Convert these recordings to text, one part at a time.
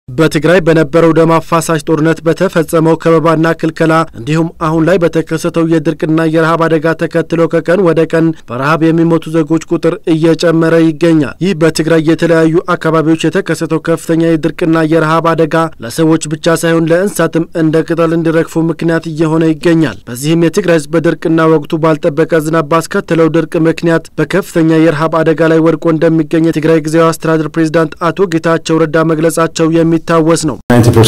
በትግራይ በነበረው ደም አፋሳሽ ጦርነት በተፈጸመው ከበባና ክልከላ እንዲሁም አሁን ላይ በተከሰተው የድርቅና የረሃብ አደጋ ተከትሎ ከቀን ወደ ቀን በረሃብ የሚሞቱ ዜጎች ቁጥር እየጨመረ ይገኛል። ይህ በትግራይ የተለያዩ አካባቢዎች የተከሰተው ከፍተኛ የድርቅና የረሃብ አደጋ ለሰዎች ብቻ ሳይሆን ለእንስሳትም እንደ ቅጠል እንዲረግፉ ምክንያት እየሆነ ይገኛል። በዚህም የትግራይ ሕዝብ በድርቅና ወቅቱ ባልጠበቀ ዝናብ ባስከተለው ድርቅ ምክንያት በከፍተኛ የረሃብ አደጋ ላይ ወድቆ እንደሚገኝ የትግራይ ጊዜያዊ አስተዳደር ፕሬዚዳንት አቶ ጌታቸው ረዳ መግለጻቸው የሚ የሚታወስ ነው።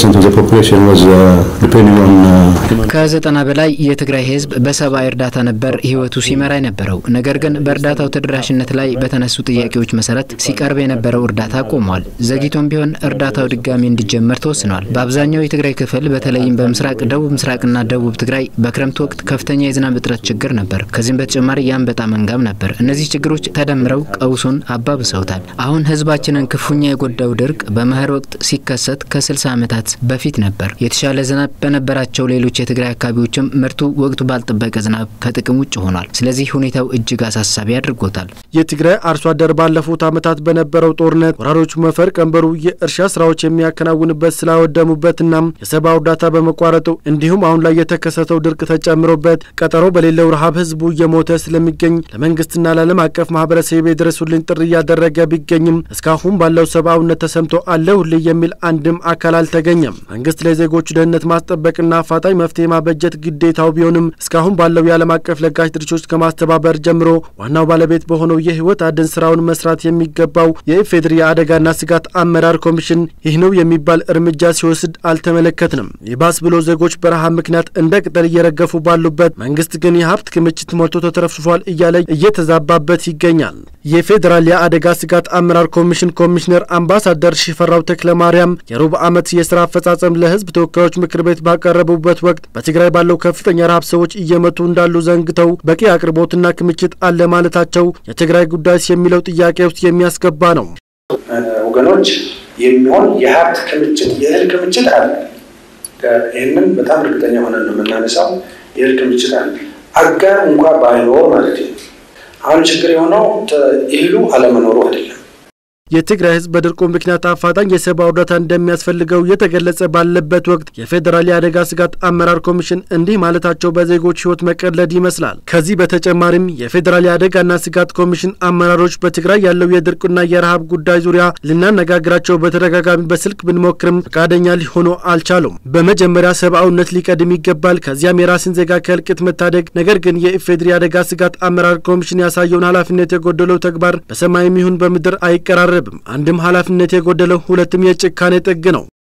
ከዘጠና በላይ የትግራይ ህዝብ በሰብአዊ እርዳታ ነበር ህይወቱ ሲመራ የነበረው። ነገር ግን በእርዳታው ተደራሽነት ላይ በተነሱ ጥያቄዎች መሰረት ሲቀርብ የነበረው እርዳታ ቆሟል። ዘግይቶም ቢሆን እርዳታው ድጋሚ እንዲጀመር ተወስኗል። በአብዛኛው የትግራይ ክፍል በተለይም በምስራቅ፣ ደቡብ ምስራቅና ደቡብ ትግራይ በክረምት ወቅት ከፍተኛ የዝናብ እጥረት ችግር ነበር። ከዚህም በተጨማሪ የአንበጣ መንጋም ነበር። እነዚህ ችግሮች ተደምረው ቀውሱን አባብሰውታል። አሁን ህዝባችንን ክፉኛ የጎዳው ድርቅ በመኸር ወቅት ሲከሰት ሲከሰት ከ60 ዓመታት በፊት ነበር። የተሻለ ዝናብ በነበራቸው ሌሎች የትግራይ አካባቢዎችም ምርቱ ወቅቱ ባልጠበቀ ዝናብ ከጥቅም ውጭ ሆኗል። ስለዚህ ሁኔታው እጅግ አሳሳቢ አድርጎታል። የትግራይ አርሶ አደር ባለፉት ዓመታት በነበረው ጦርነት ወራሪዎቹ መፈር ቀንበሩ የእርሻ ስራዎች የሚያከናውንበት ስላወደሙበትና የሰብአዊ እርዳታ በመቋረጡ እንዲሁም አሁን ላይ የተከሰተው ድርቅ ተጨምሮበት ቀጠሮ በሌለው ረሃብ ህዝቡ እየሞተ ስለሚገኝ ለመንግስትና ለዓለም አቀፍ ማህበረሰብ የድረሱልኝ ጥሪ እያደረገ ቢገኝም እስካሁን ባለው ሰብአዊነት ተሰምቶ አለሁልኝ የሚል አንድም አካል አልተገኘም። መንግስት ለዜጎቹ ደህንነት ማስጠበቅና አፋጣኝ መፍትሄ ማበጀት ግዴታው ቢሆንም እስካሁን ባለው የዓለም አቀፍ ለጋሽ ድርጅቶች ከማስተባበር ጀምሮ ዋናው ባለቤት በሆነው የህይወት አድን ስራውን መስራት የሚገባው የኢፌዴሪ የአደጋና ስጋት አመራር ኮሚሽን ይህ ነው የሚባል እርምጃ ሲወስድ አልተመለከትንም። ይባስ ብሎ ዜጎች በረሃብ ምክንያት እንደ ቅጠል እየረገፉ ባሉበት መንግስት ግን የሀብት ክምችት ሞልቶ ተትረፍርፏል እያለ እየተዛባበት ይገኛል። የፌዴራል የአደጋ ስጋት አመራር ኮሚሽን ኮሚሽነር አምባሳደር ሽፈራው ተክለ ማርያም የሩብ ዓመት የስራ አፈጻጸም ለህዝብ ተወካዮች ምክር ቤት ባቀረቡበት ወቅት በትግራይ ባለው ከፍተኛ ረሃብ ሰዎች እየመቱ እንዳሉ ዘንግተው በቂ አቅርቦትና ክምችት አለ ማለታቸው የትግራይ ጉዳይስ የሚለው ጥያቄ ውስጥ የሚያስገባ ነው። ወገኖች የሚሆን የሀብት ክምችት የእህል ክምችት አለ። ይህንን በጣም እርግጠኛ ሆነን ነው የምናነሳው። የእህል ክምችት አለ። አጋር እንኳ ባይኖር ማለት ነው። አሁን ችግር የሆነው እህሉ አለመኖሩ አይደለም። የትግራይ ህዝብ በድርቁ ምክንያት አፋጣኝ የሰብአዊ እርዳታ እንደሚያስፈልገው እየተገለጸ ባለበት ወቅት የፌዴራል የአደጋ ስጋት አመራር ኮሚሽን እንዲህ ማለታቸው በዜጎች ህይወት መቀለድ ይመስላል። ከዚህ በተጨማሪም የፌዴራል የአደጋና ስጋት ኮሚሽን አመራሮች በትግራይ ያለው የድርቁና የረሃብ ጉዳይ ዙሪያ ልናነጋግራቸው በተደጋጋሚ በስልክ ብንሞክርም ፈቃደኛ ሊሆኑ አልቻሉም። በመጀመሪያ ሰብአዊነት ሊቀድም ይገባል፣ ከዚያም የራስን ዜጋ ከእልቂት መታደግ። ነገር ግን የኢፌዴሪ የአደጋ ስጋት አመራር ኮሚሽን ያሳየውን ኃላፊነት የጎደለው ተግባር በሰማይም ይሁን በምድር አይቀራረብም። አንድም ኃላፊነት የጎደለው ሁለትም የጭካኔ ጥግ ነው።